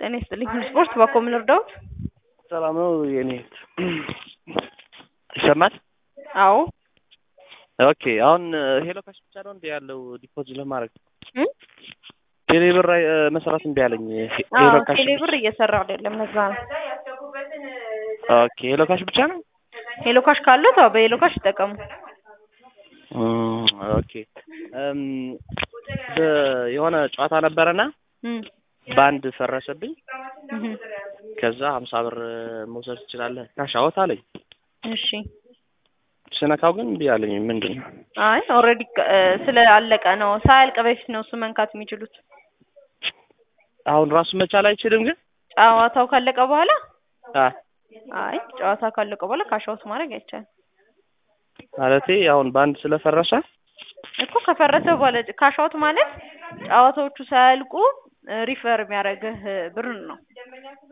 ጤና ይስጥልኝ። ስፖርት ባኮ ምን ልርዳዎት? ሰላም ነው የኔ እህት። ይሰማል? አዎ ኦኬ። አሁን ሄሎ ካሽ ብቻ ነው እንዴ ያለው ዲፖዚት ለማድረግ? እም? ቴሌ ብር አይ- መስራት እምቢ አለኝ። ሄ- አዎ ሄሎ ካሽ ቴሌ ብር እየሰራ አይደለም። ለዛ ነው። ኦኬ። ሄሎ ካሽ ብቻ ነው? ሄሎ ካሽ ካለ ተው በሄሎ ካሽ ይጠቀሙ። እም፣ ኦኬ። እም፣ በ- የሆነ ጨዋታ ነበረና እም፣ በአንድ ፈረሰብኝ። እም። ከዛ ሀምሳ ብር መውሰድ ትችላለህ ካሽ አወት አለኝ። እሺ ስነካው ግን እምቢ አለኝ። ምንድን ነው? አይ ኦልሬዲ ስላለቀ ነው። ሳያልቅ በፊት ነው እሱ መንካት የሚችሉት። አሁን ራሱ መቻል አይችልም ግን ጨዋታው ካለቀ በኋላ አ አይ ጨዋታ ካለቀ በኋላ ካሻውት ማድረግ አይቻልም ማለቴ አሁን በአንድ ስለፈረሰ እኮ ከፈረሰ በኋላ ካሻውት ማለት ጨዋታዎቹ ሳያልቁ ሪፈር የሚያደርግህ ብር ነው።